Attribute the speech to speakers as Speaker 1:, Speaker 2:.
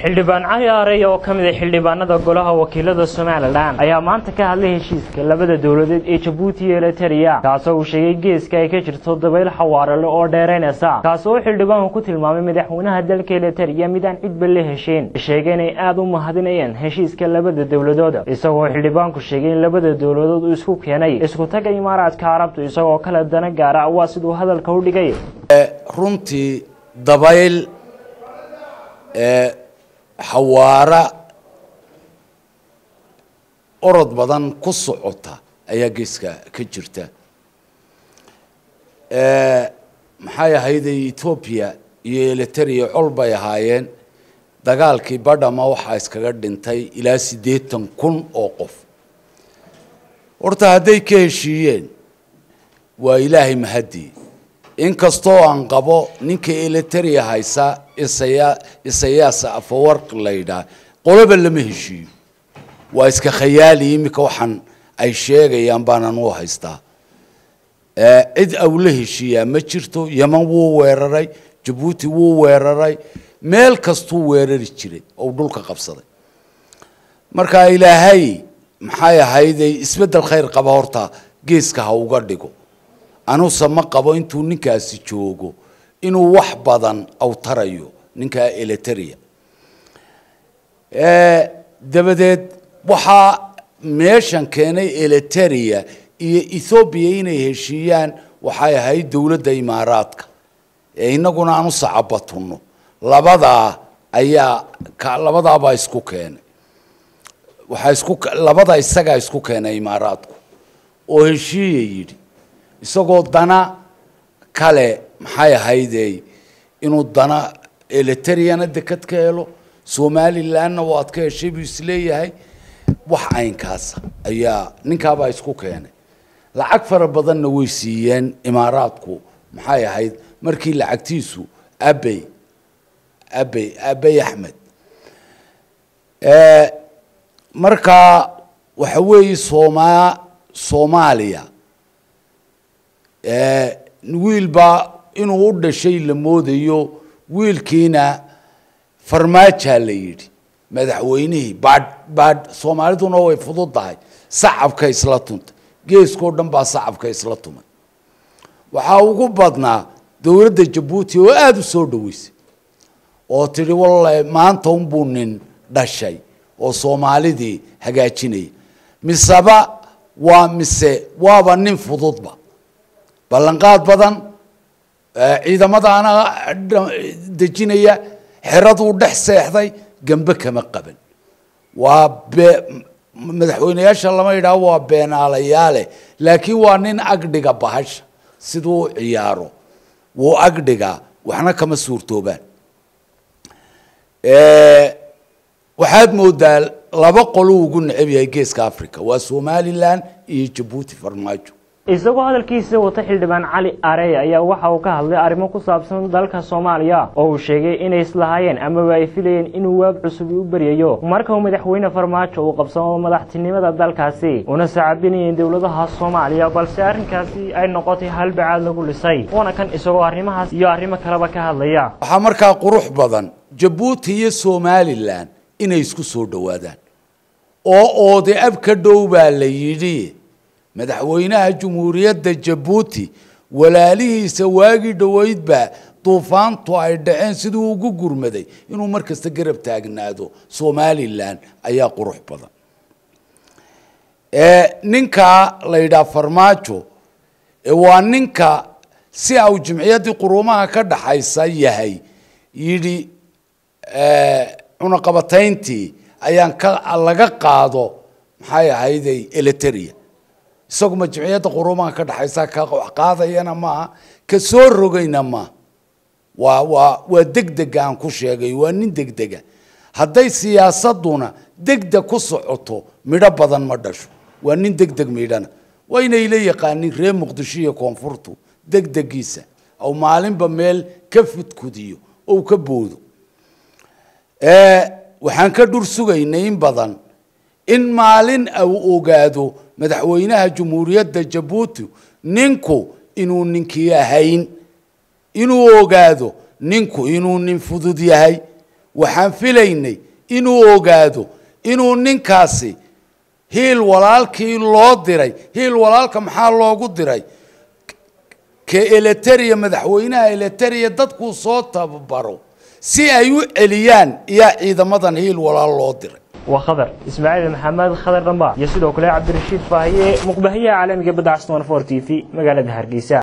Speaker 1: xildhibaan cali aarey oo ka mid a xildhibaanada golaha wakiilada somalilan ayaa maanta ka hadlay heshiiska labada dowladeed ee jabuuti iyo eliteria kaasoo uu sheegay geeska ay ka jirto dabayl xawaarale oo dheeraynaysa kaas oo xildhibaanku ku tilmaamay madaxweynaha dalka eliteria mid aan cidba la heshiin sheegay inay aada u mahadinayeen heshiiska labada dowladood isagoo xildhibaanku sheegay in labada dowladood uu isku keenay isku taga imaaraadka carabtu isagoo kale dana gaara waa siduu hadalka u dhigay
Speaker 2: runtii dabayl xawaara orod badan ku socota ayaa geeska ka jirta maxay ahayday etoobiya iyo eliteria col bay ahaayeen dagaalkii badhama waxaa iskaga dhintay ilaa siddeetan kun oo qof horta hadday ka heshiiyeen waa ilaahay mahadii inkastoo aan qabo ninka eliteria haysa isaya isayaasa afawarq la yidhaah qoloba lama heshiiyo waa iska khayaali iminka waxaan ay sheegayaan baanan u haystaa cid awla heshiiyaa ma jirto yeman wuu weeraray jabuuti wuu weeraray meel kastuu weerari jiray oo dhulka qabsaday marka ilaahay maxay ahayday isbeddel khayr qaba horta geeska ha uga dhigo anuse ma qabo intuu ninkaasi joogo inuu wax badan awtarayo ninkaa eliteria dabadeed waxaa meeshan keenay eliteria iyo ethoobiya inay heshiiyaan waxay ahayd dowladda imaaraadka ee inaguna aan u sacabatunno labadaa ayaa labadaabaa isku keenay waxaa isku labada isagaa isku keenay imaaraadku oo heshiiya yidhi isagoo dana kale maxay ahaydey inuu dana elitariana dekad ka helo somalilanna waad ka heshay buu isleeyahay wax aynkaasa ayaa ninkaabaa isku keenay lacag fara badanna way siiyeen imaaraadku maxay ahayd markii lacagtiisu abey abey abey axmed markaa waxa weeye sooma soomaaliya wiilbaa inuu u dhashay la moodayo wiilkiina farmaajaa la yidhi madaxweynihii baadh baadh soomaaliduna way fudud tahay sacabka isla tuntay geeskao dhan baa sacabka isla tumay waxaa ugu badnaa dowladda jabuuti oo aada u soo dhaweysay oo tidhi wallahi maanta unbuu nin dhashay oo soomaalidii hagaajinaya miseba waa mise waaba nin fududba ballanqaad badan ciidamadaana dejinaya xeraduu dhex seexday gembe kama qaban waa be madaxweyneyaasha lama yidhaho waa beenaalayaale laakiin waa nin agdhiga bahasha siduu u ciyaaro wuu agdhigaa waxna kama suurtoobaan waxaad moodaa laba qoluu ugu necab yahay geeska africa waa somalilan iyo jabuuti farmaajo
Speaker 1: isagoo hadalkiisa wata xildhibaan cali arey ayaa waxa uu ka hadlay arrimo ku saabsan dalka soomaaliya oo uu sheegay inay islahaayeen amaba ay filayeen inuu waab cusub u beryayo marka uu madaxweyne farmaajo uu qabsamo madaxtinimada dalkaasi una sacabinayeen dowladaha soomaaliya balse arrinkaasi ay noqotay halbacaad lagu lisay waana kan isagoo arrimahaas iyo arrimo kaleba ka hadlaya
Speaker 2: waxaa markaa qurux badan jabuuti iyo somalilan inay isku soo dhowaadaan oo oode ab ka dhow baa la yidhi madaxweynaha jumhuuriyadda jabuuti walaalihiisa waagii dhoweydbaa duufaantu ay dhaceen siduu ugu gurmaday inuu mar kasta garab taagnaado somalilan ayaa qurux badan ninkaa la yidhaha farmaajo waa ninka si au jimciyaddii quruumaha ka dhaxaysa yahay yidhi cunaqabatayntii ayaan ka laga qaado maxay ahayday eliteria isaguma jimciyadda quruumaha ka dhexaysa ka qaadayana maaha ka soo rogayna maaha waa waa waa degdega aan ku sheegay waa nin degdega hadday siyaasaduna degdeg ku socoto midho badan ma dhasho waa nin degdeg midhana waa inay la yaqaanin reer muqdisho iyo koonfurtu degdegiisa ou maalinba meel ka fudkudiyo ou ka boodo waxaan ka dhur sugaynay in badan in maalin uu ogaado madaxweynaha jumhuuriyadda jabuuti ninku inuu ninkii ahayn inuu ogaado ninku inuu nin fudud yahay waxaan filaynay inuu ogaado inuu ninkaasi hiil walaalkii loo diray hiil walaalka maxaa loogu diray ka eleteriya madaxweynaha eleteriya dadkuu soo tababaro si ay u celiyaan iyaa ciidamadan hiil walaal loo diray
Speaker 1: waa khadar ismaaciil maxamed khadar dhamba iyo sidoo kale cabdirashiid faahiye muqbahiyaha caalamiga badda casnoon for t v magaalada hargeysa